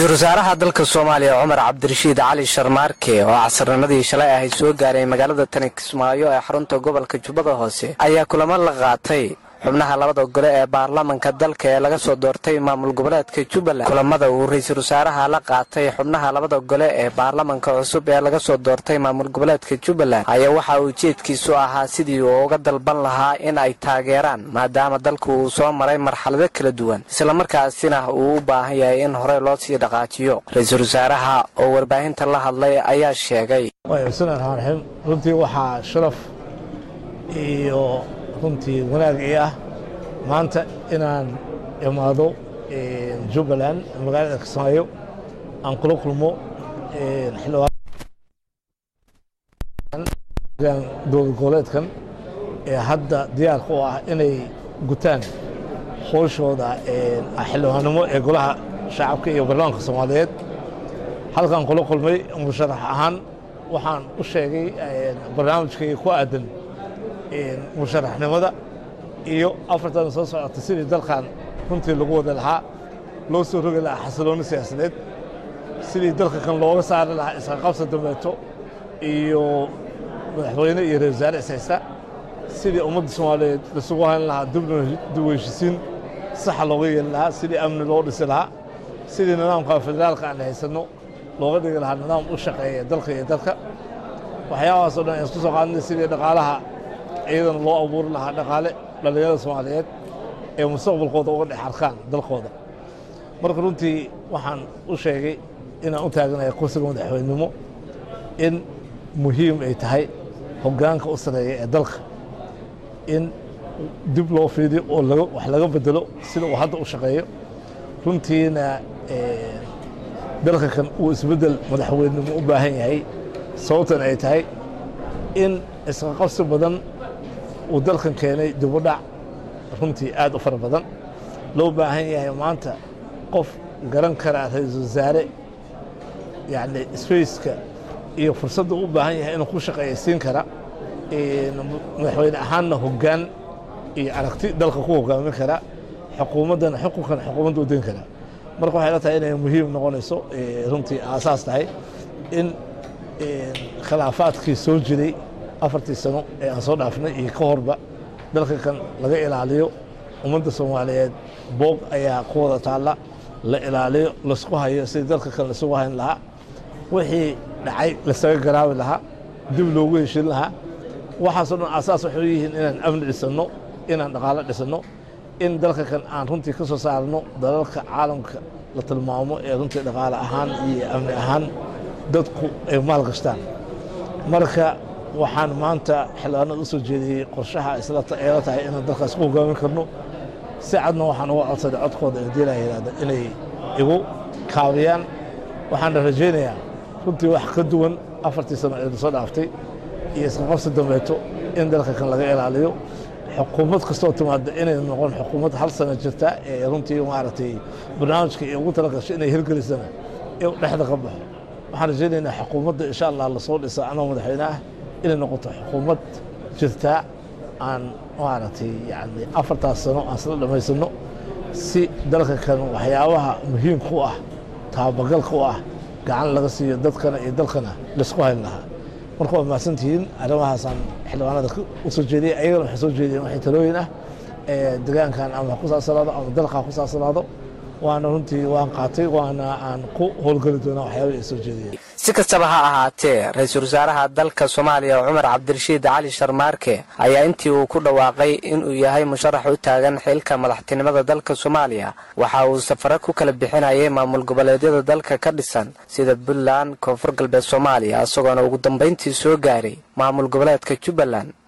ra-iisul wasaaraha dalka soomaaliya cumar cabdirashiid cali sharmaarke oo casarnimadii shalay ahayd soo gaaray magaalada tani kismaayo ee xarunta gobolka jubbada hoose ayaa kulamo la qaatay xubnaha labada gole ee baarlamanka dalka ee laga soo doortay maamul goboleedka jubbaland kulamada uu ra-iisul wasaaraha la qaatay xubnaha labada gole ee baarlamanka cusub ee laga soo doortay maamul goboleedka jubbaland ayaa waxa uu ujeedkiisu ahaa sidii uu uga dalban lahaa in ay taageeraan maadaama dalku uu soo maray marxalado kala duwan islamarkaasina uu u baahan yahay in horey loo sii dhaqaajiyo ra-iisul wasaaraha oo warbaahinta la hadlay ayaa sheegay bismillahi raxmaan raxiim runtii waxaa sharaf iyo runtii wanaag ii ah maanta inaan imaado jubbaland magaalada kismaayo aan kula kulmo xildhibaan dowlad goboleedkan ee hadda diyaarka u ah inay gutaan howshooda xildhibaannimo ee golaha shacabka iyo baarlamaanka soomaaliyeed halkaan kula kulmay musharax ahaan waxaan u sheegay barnaamijkayga ku aadan musharaxnimada iyo afartan soo socota sidii dalkan runtii lagu wada lahaa loo soo rogi lahaa xasiloonni siyaasadeed sidii dalka kan looga saari lahaa isqaqabsa dambeeto iyo madaxweyne iyo ra-isul wasaare ishaysta sidii ummadda soomaaliyeed lasugu hayn lahaa dib heshisiin saxa looga yeeli lahaa sidii amni loo dhisi lahaa sidii nidaamka federaalka aan haysanno looga dhigi lahaa nidaam u shaqeeya dalka iyo dalka waxyaabahaasoo dhan aan isku soo qaadnay sidii dhaqaalaha iyadana loo abuuri lahaa dhaqaale dhallinyarada soomaaliyeed ee mustaqbalkooda uga dhex arkaan dalkooda marka runtii waxaan u sheegay inaan u taaganaya kursiga madaxweynenimo in muhiim ay tahay hoggaanka u sareeya ee dalka in dib loo fiidiyo oo wax laga bedelo sida uu hadda u shaqeeyo runtiina dalka kan uu isbeddel madaxweynenimo u baahan yahay sababtan ay tahay in isqaqabsi badan uu dalkan keenay dibudhac runtii aad u fara badan loo baahan yahay maanta qof garan karaa ra-iisul wasaare yacni spaceka iyo fursadda u baahan yahay inuu ku shaqeeyaysiin kara madaxweyne ahaanna hoggaan iyo aragti dalka ku hogaamin kara xukuumaddana xukunkan xukuumadda u den kara marka waxay la tahay inay muhiim noqonayso runtii aasaas tahay in khilaafaadkii soo jiray afartii sano ee aan soo dhaafnay iyo ka horba dalka kan laga ilaaliyo ummadda soomaaliyeed boog ayaa ku wada taalla la ilaaliyo laisku hayo sidii dalka kan laisugu hayn lahaa wixii dhacay lasaga garaabi lahaa dib loogu heshin lahaa waxaasoo dhan asaas waxay yihiin inaan amni dhisanno inaan dhaqaalo dhisanno in dalka kan aan runtii ka soo saarno dalalka caalamka la tilmaamo ee runtii dhaqaale ahaan iyo amni ahaan dadku ay maal gashtaan marka waxaan maanta xildhibaanada u soo jeediyey qorshaha eela tahay inaan dalkaas ku hogaamin karno si cadna waxaan uga codsaday codkooda diila yihahda inay igu kaabiyaan waxaana rajaynayaa runtii wax ka duwan afartii sano ee soo dhaaftay iyo isqaqabsi dambeeto in dalka kan laga ilaaliyo xukuumad kastoo timaada inay noqon xukuumad hal sano jirta ee runtii maaragtay barnaamijka iyo ugu talagasho inay hirgelisana in dhexda ka baxo waxaan rajaynaynaa xukuumadda insha allah lasoo dhisa anoo madaxweyne ah inay noqoto xukuumad jirtaa aan maaragtay yani afartaas sano aan isla dhammaysano si dalka kan waxyaabaha muhiimka u ah taabagalka u ah gacan laga siiyo dadkana iyo dalkana laisku hayn lahaa marka waa mahadsantihiin arrimahaasaan xildhibaanada u soo jeediyey ayagana waxay soo jeediyeen waxay talooyin ah degaankan ama ku saabsanaado ama dalkaa ku saabsanaado waana runtii waan qaatay waana aan ku howlgeli doonaa waxyaabah ay soo jeediyeen si kastaba ha ahaatee ra-iisul wasaaraha dalka soomaaliya cumar cabdirashiid cali sharmaarke ayaa intii uu ku dhawaaqay inuu yahay musharax u taagan xilka madaxtinimada dalka soomaaliya waxa uu safare ku kala bixinayay maamul goboleedyada dalka ka dhisan sida puntland koonfur galbeed soomaaliya isagoona ugu dambayntii soo gaaray maamul goboleedka jubbaland